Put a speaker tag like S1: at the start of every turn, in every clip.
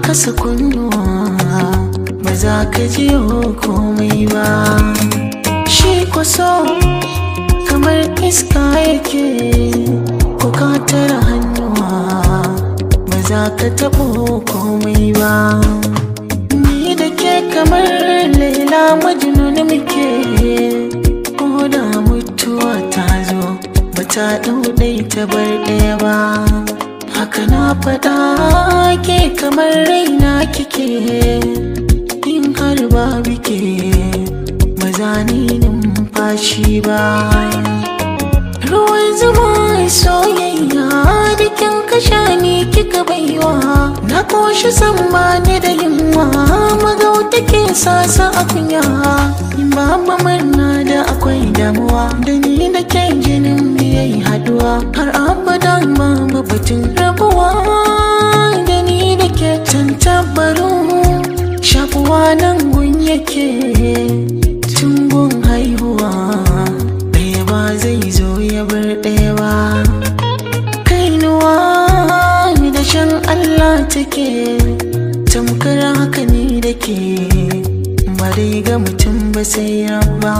S1: kasa kunnuwa ba za ka ji komai ba shi kwaso kamar iska yake ko ka tara hannuwa ba za ka taɓo komai ba ni da ke kamar laila majnun muke ko da mutuwa ta zo ba ta ɗauɗai ta bar ɗaya ba haka na faɗa ke kamar raina kike in har ba bike maza ni numfashi ba ruwan zuma soyayya da kin kasha ni kika baiwa na koshi san ba ni da yunwa magauta ke sasa a kunya in ba murna da akwai damuwa da ni da ke jinin yayi haduwa har abada ma batun rabuwa da ni da ke tantabaru shafuwa nan gun yake tun gun haihuwa ɗaya ba zai zo ya bar ɗaya ba kainuwa da shan Allah take tamkar haka ni da ke ba dai ga mutum ba sai rabba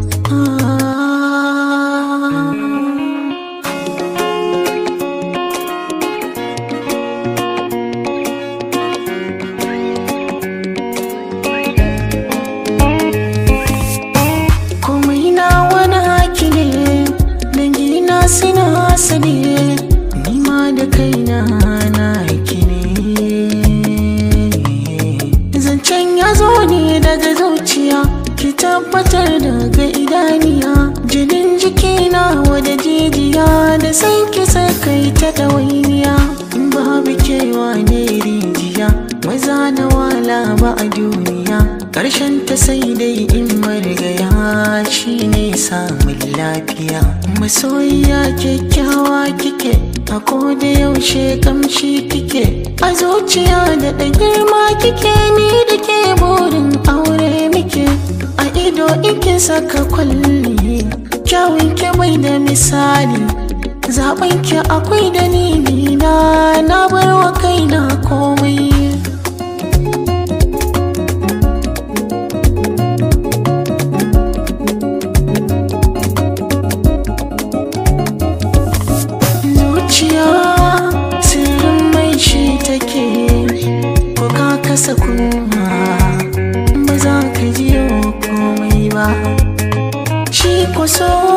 S1: komai na wani haki ne dangina suna sani nima da kaina na haki ne zancen ya zo ne daga zuciya ki tabbatar daga idaniya jinin jikina wada jijiya da san ki kai ta ɗawainiya in babu kewa ne rijiya maza na wala ba a duniya ƙarshen ta sai dai in marigaya shi ne samun lafiya masoyiya kyakkyawa kike a koda yaushe kamshi kike a zuciya da ɗan girma kike ni da ke burin aure muke a ido ike saka kwalli kyawun ke bai da misali zaɓen ki akwai dalili na na bar wa kaina komai zuciya sirrin mai shi take ko ka kasa kuma ba za ka ji komai ba shi ko so